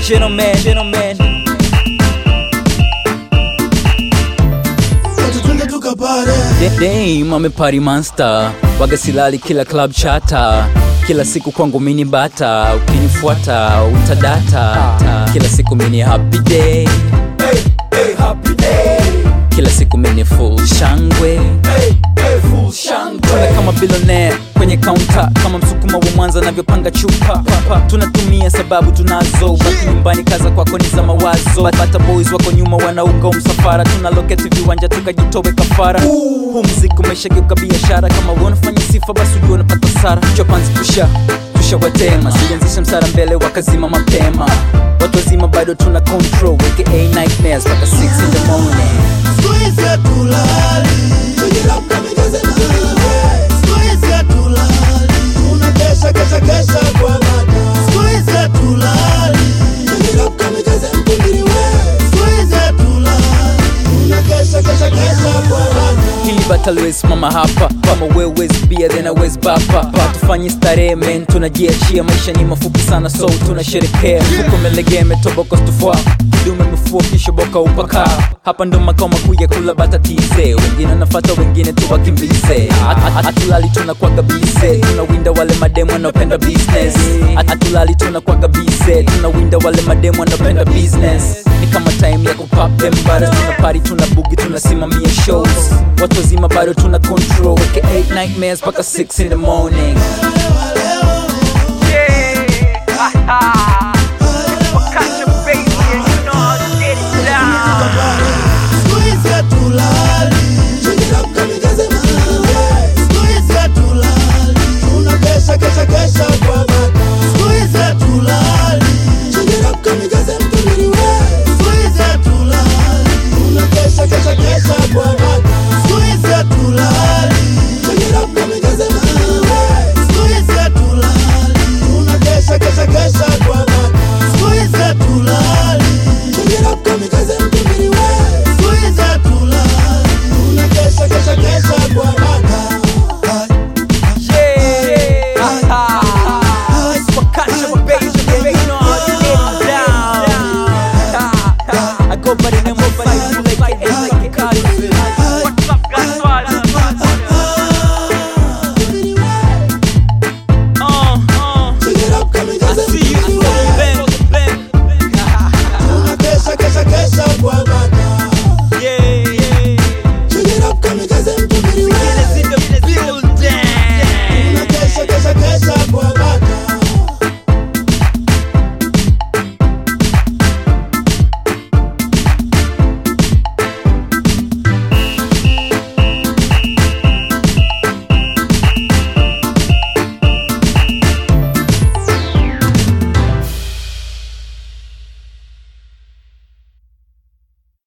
gentleman, gentleman. Twende tukapare Da- Dame amepari monster waga silali kila club chata kila siku kwangu mini bata ukinifuata utadata kila siku mini happy day hey, hey, happy day kila siku mini full shangwe hey, hey, full shangwe tuna kama billionaire kwenye kaunta kama msukuma wa mwanza navyopanga chupa Papa, tunatumia sababu tunazo baki nyumbani kaza kwako ni za mawazo bata boys wako nyuma wanaunga umsafara tuna loketi viwanja tukajitowe kafara huu mziki umeshageuka biashara kama wanafanya sifa basi ujua unapata sara chopanzi tusha tushawatema silianzisha msara mbele wakazima mapema watu wazima bado tuna control aka nightmares mpaka 6 in the morning Siku hizi hatulali Tujirapka mijeze nawe Siku hizi hatulali Tunakesha kesha kesha kwa bada Siku hizi hatulali Tujirapka mijeze mpungiri we Siku hizi hatulali Tunakesha kesha kesha kwa bada hili bataliwesimama hapa kama wewezi bia then awezi bapa tufanye starehe men tunajiachia maisha ni mafupi sana so tunasherekea fuko melegea metoboko stufua kidume mefua kishoboka upaka hapa ndo makao makuu ya kula bata tize wengine nafata wengine tuwakimbize hatulali tunakwaga bize tunawinda wale mademu wanaopenda business Hat- hatulali tunakwaga bize tunawinda wale mademu wanaopenda business ni kama time ya kupop them butters tuna party tuna bugi tunasimamia shows watu wazima bado tuna control weke 8 nightmares mpaka 6 in the morning Leo, leo, leo. yeah.